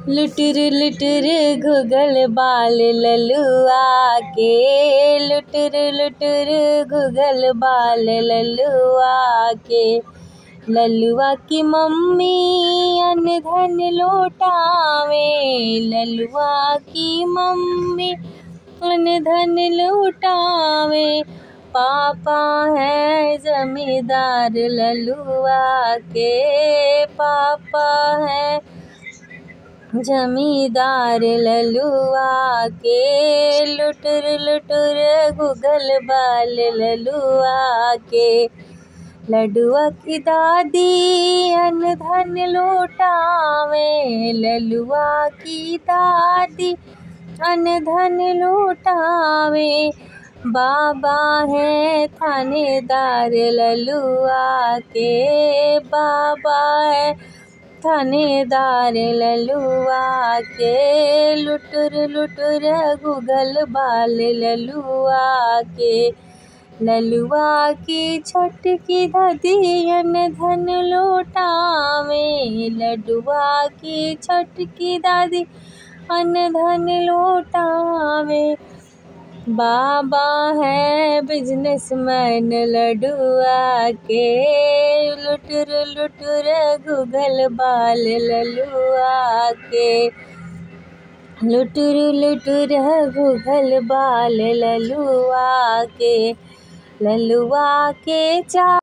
लुटुर लुटुर घुघल बाल ललुआ के लुटुर लुटुर घुघल बाल ललुआ के ललुआ की मम्मी अन्न धन लौटावे ललुआ की मम्मी अन्न धन लौटावे पापा है जमींदार ललुआ के पापा है जमींदार ललुआ के लुटुर लुटुर गुगल बाल ललुआ के लडुआ की दादी अन्न धन लौटावे ललुआ की दादी अन्न धन लौटावे बाबा है थानेदार ललुआ के बाबा है थानेदार ललुआ के लुटुर लुटुर गुगल बाल ललुआ के ललुआ की छोटकी दादियन धन लौटावे लडुआ की छोटकी दादी अन्न धन लौटावे बाबा है बिजनेसमैन लडुआ के लुटुर लुटुर गुगल बाल ललुआ के लुटुर लुटुर गुगल बाल ललुआ के ललुआ के चा